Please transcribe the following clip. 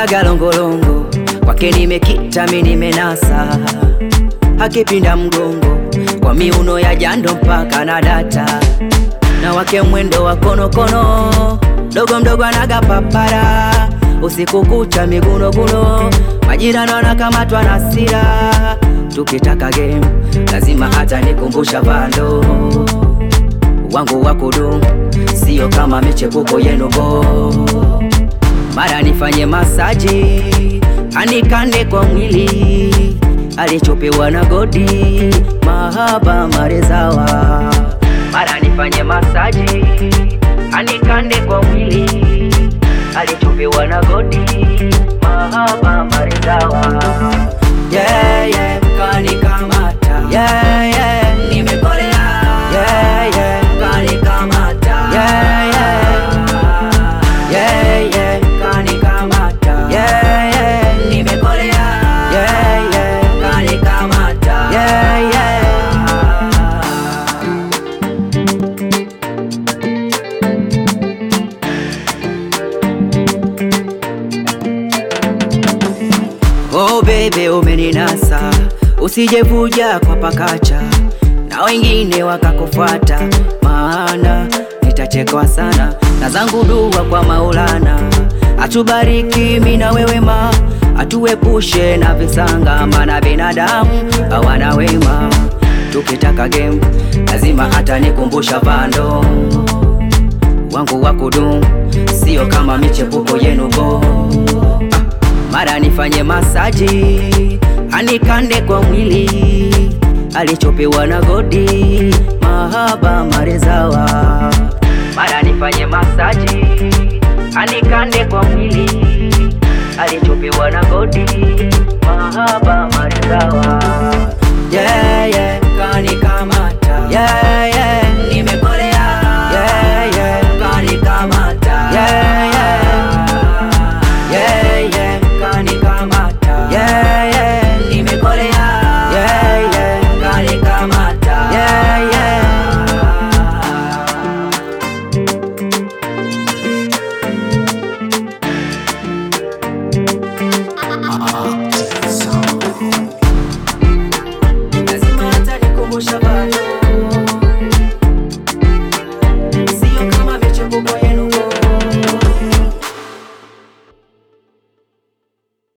anaga longolongo kwake nimekita mi nimenasa akipinda mgongo kwa miuno ya jando mpaka na data na wake mwendo wa konokono dogo mdogo anaga papara usiku kucha migunoguno majirani wanakamatwa na sira tukitaka game lazima hata nikumbusha vando wangu wa kudumu sio kama michepuko yenu bo mara nifanye masaji anikande kwa mwili alichopewa na godi mahaba marezawa mara nifanye masaji anikande kwa mwili alichopewa na godi mahaba marezawa yeah, yeah, kanikamata yeah, yeah, nimekolea yeah, yeah, kanikamata yeah, yeah, yeah, yeah, kanikamata yeah, yeah, nimekolea yeah, yeah, kanikamata yeah, yeah. Oh bebe umeninasa, usijevuja kwa pakacha na wengine wakakufuata, maana nitachekwa sana na zangu dua kwa Maulana, atubariki mimi na wewe ma, atuepushe na visanga, maana binadamu hawana wema. Tukitaka game lazima hata nikumbusha vando wangu wa kudumu, sio kama michepuko yenu bo mara nifanye masaji anikande kwa mwili alichopewa na godi mahaba marezawa mara nifanye masaji anikande kwa mwili alichopewa na godi mahaba marezawa yeah, yeah, kanikamata yeah, yeah.